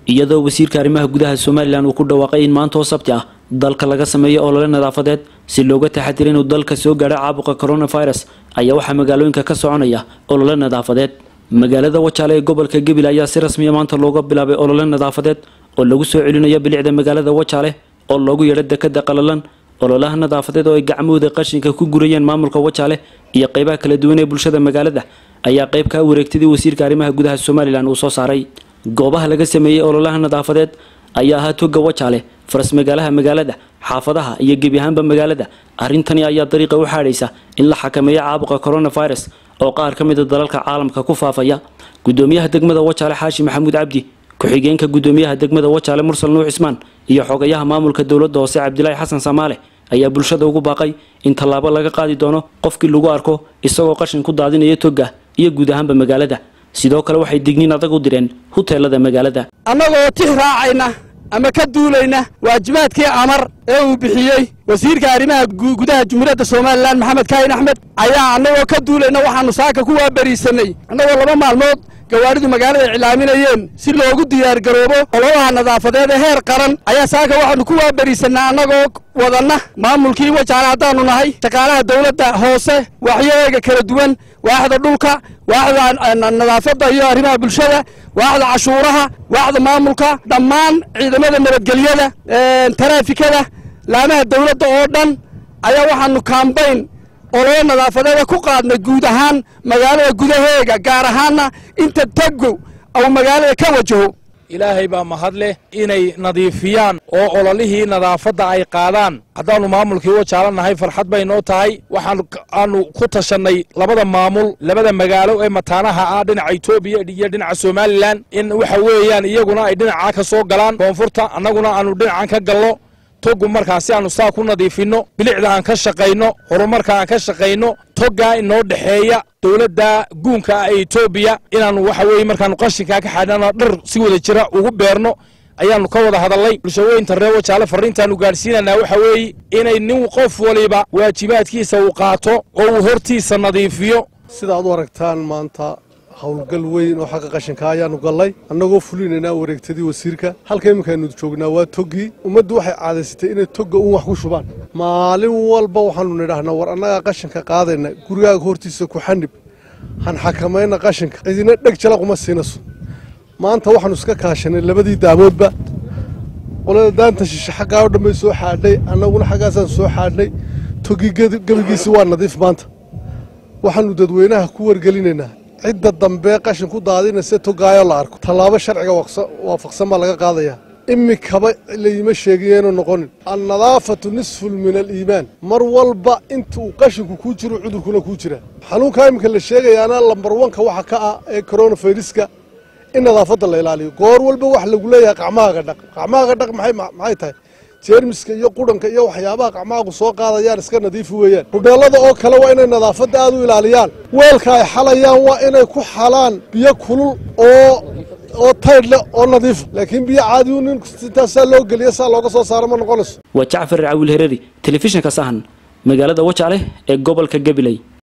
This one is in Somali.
iyadoo wasiirka arrimaha gudaha somalilan uu ku dhawaaqay in maanta oo sabti ah dalka laga sameeyo olole nadaafadeed si looga taxadiro inuu dalka soo gaadho caabuqa coronavirus ayaa waxaa magaalooyinka ka soconaya olole nadaafadeed magaalada wajaale ee gobolka gabil ayaa si rasmiya maanta looga bilaabay olole nadaafadeed oo lagu soo celinayo bilicda magaalada wajaale oo loogu yeedho dekada qalalan ololaha nadaafadeed oo ay gacmahooda qashinka ku gurayeen maamulka wajaale iyo qeybaha kala duwan ee bulshada magaalada ayaa qeyb ka wareegtadii wasiirka arrimaha gudaha somalilan uu soo saaray goobaha laga sameeyey ololaha nadaafadeed ayaa ahaa toga wajaale faras magaalaha magaalada xaafadaha iyo gebi ahaanba magaalada arrintani ayaa dariiqa u xaadhaysa in la xakameeyo caabuqa coronavirus oo qaar ka mida dalalka caalamka ku faafaya gudoomiyaha degmada wajaale xaashi maxamuud cabdi ku-xigeenka gudoomiyaha degmada wajaale mursal nuux cismaan iyo xogayaha maamulka dowladda hoose cabdilaahi xasan samaale ayaa bulshada ugu baaqay in tallaabo laga qaadi doono qofkii lagu arko isagoo qashin ku daadinaya toga iyo guud ahaanba magaalada sidoo kale waxay digniin adag u direen huteelada magaalada annagoo tix raacayna ama ka duulayna waajibaadkii amar ee uu bixiyey wasiirka arrimaha gudaha jumhuuriyadda somalilan maxamed kaahin axmed ayaa annagoo ka duulayna waxaannu saaka ku waabariisanay annagoo laba maalmood gawaadhidu magaalada iclaaminayeen si loogu diyaargaroobo ololaha nadaafadeed ee heer qaran ayaa saaka waxaannu ku waabariisanaa annagoo wadanna maamulkii wajaale haddaannu nahay shaqaalaha dawladda hoose waxyaheega kala duwan waaxda dhulka waaxda nadaafadda iyo arrimaha bulshada waaxda cashuuraha waaxda maamulka dhammaan ciidamada nabadgelyada taraafikada laamaha dawladda oo dhan ayaa waxaannu kaambayn ololo nadaafadeeda ku qaadnay guud ahaan magaalada gudaheega gaar ahaanna inta tagow au magaalada ka wajaho ilaahay baa mahad leh inay nadiifiyaan oo ololihii nadaafadda ay qaadaan haddaannu maamulkii wajaala nahay farxad bay noo tahay waxaan aanu ku tashannay labada maamul labada magaalo ee mataanaha ah dhinaca etoobiya iyo dhinaca somalilan in waxa weeyaan iyaguna ay dhinacaa ka soo galaan koonfurta annaguna aanu dhinacan ka gallo togu markaasi aanu saa ku nadiifinno bilicda aan ka shaqayno horumarka aan ka shaqayno toggaa inoo dhexeeya dowladda guunka ah ee etoobiya inaannu waxa weeye markaannu qashinkaa ka xadhana dhar si wada jira ugu beerno ayaannu ka wada hadallay bulshaweynta reer wajaale farriintaannu gaadhsiinanaa waxa weeye inay nin qof waliba waajibaadkiisa uu qaato oo uu hortiisa nadiifiyo sidaad u aragtaan maanta howlgal weyn oo xagga qashinka ayaannu gallay annagoo fulinaynaa wareegtadii wasiirka halka iminkaaynu joognaa waa toggii ummaddu waxay caadaysatay inay togga un wax ku shubaan maalin walba waxaannu nidhaahnaa war annagaa qashinka qaadayna gurigaaga hortiisa ku xanib han xakamayna qashinka cidina dheg jalaquma siinayso maanta waxaannu iska kaashanay labadii daamoodba qolada daanta shishe xaggaa oo dhanbay soo xaadhay annaguna xaggaasaan soo xaadhnay toggii gebigiisii waa nadiif maanta waxaannu dadweynaha ku wargelinaynaa cidda dambe qashin ku daadinaysa togaayo la arko tallaabo sharciga waafaqsan baa laga qaadayaa imikaba layima sheegiyeenu noqonin annadaafatu nisfun min aliimaan mar walba inta uu qashinku kuu jiro cudurkuna kuu jira xanuunkaa iminka la sheegayaana lambar wanka waxa ka ah ee koronafayruska in nadaafadda la ilaaliyo goor walba wax lagu leeyahay qacmahaaga dhaq qacmahaaga dhaq maxay tahay jeermiska iyo qudhanka iyo waxyaabaha qacmaagu soo qaadayaan iska nadiifi weeyaan hudheellada oo kale waa inay nadaafadda aad u ilaaliyaan weelka ay xalayaan waa inay ku xalaan biyo kulul oo oo taydh leh oo nadiif laakiin biyo caadiyu nin intaas saa loo geliya saa looga soo saaro ma noqonayso waa jacfar caawil hereri telefishinka sahan magaalada wajaale ee gobolka gabiley